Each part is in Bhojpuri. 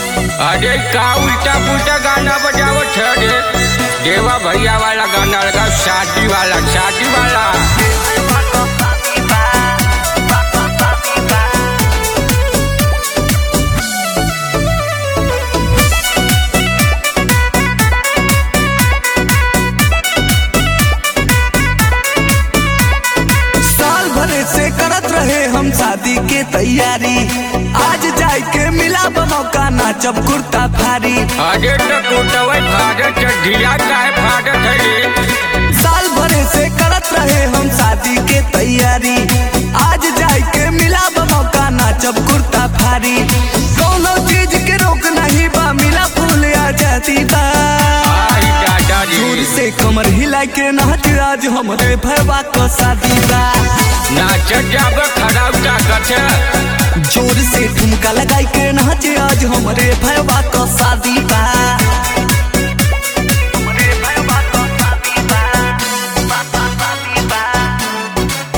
अरे का उल्टा पुल्टा गाना बजावत है रे देवा भैया वाला गाना लगा शादी वाला शादी वाला साल भरे से करत रहे हम शादी के तैयारी आज जाए के मिला मौका नाचब कुर्ता भारी अरे तो कुटवै फाड़त है ढिया काहे फाड़त है रे साल भरे से करत रहे हम शादी के तैयारी आज जाए के मिला मौका नाचब कुर्ता भारी कोनो चीज के रोक नहीं बा मिला फूल आ जाती बा आई दादा जोर जी से कमर हिला के नाच आज हमरे भैया को शादी बा नाच जब खराब ताकत है जोर से ठुमका लगाई के नाच आज हमरे भैया को शादी बा हमरे भैया को शादी बा, बा, बा, शादी बा।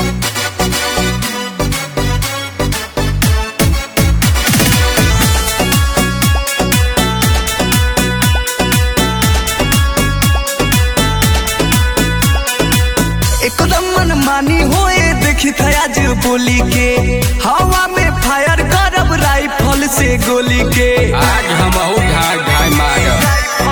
एकदम मनमानी होए देखी था आज बोली के हवा में फायर करब राइफल से गोली के आज हम ढाई ढाई मारब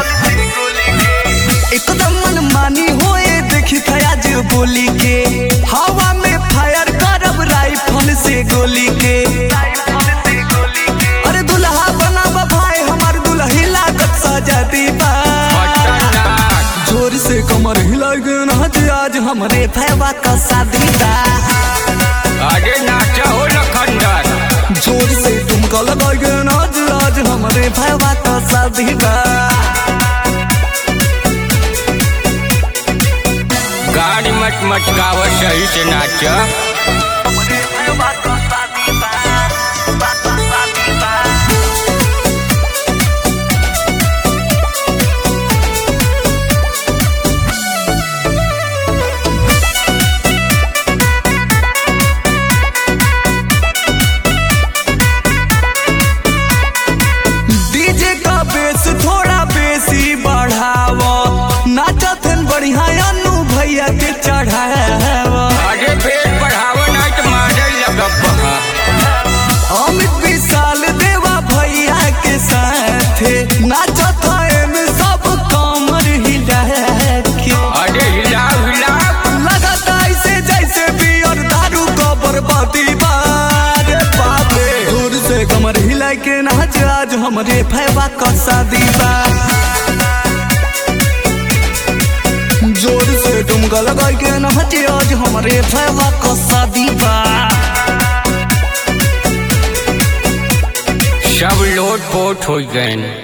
एकदम मनमानी होए देखी था आज बोली के हवा में फायर करब राइफल से गोली के अरे दुल्हा बना भाई हमार दुल्ही लागत सजाती बा खतरनाक जोर से कमर हिला के नाच आज हमरे भैया का शादी बा अरे नाच हो लखंडर जोर से तुमको लगाए नाच आज हमारे भैया का शादी बा गाड़ी मत मटकाव सही से नाच हमरे भैया का शादी बा, बा, बा, शादी बा। डीजे का बेस थोड़ा बेसी बढ़ावा नाचत हन बढ़िया अनु भैया के चढ़ावा अरे पेट बढ़ाव नहीं तो मारे लगब बहा। अमित विशाल देवा भैया के साथ नाचत में सब कमर हिला के अरे हिलाओ हिलाओ लगता ऐसे जैसे बियर दारू को बर्बादी बारे बापे दूर से कमर हिला के नाच आज हमरे भैया का शादी बा जोर से डुमका लगा के नाच आज हमरे भैया का शादी बा सब लोट पोट हो गए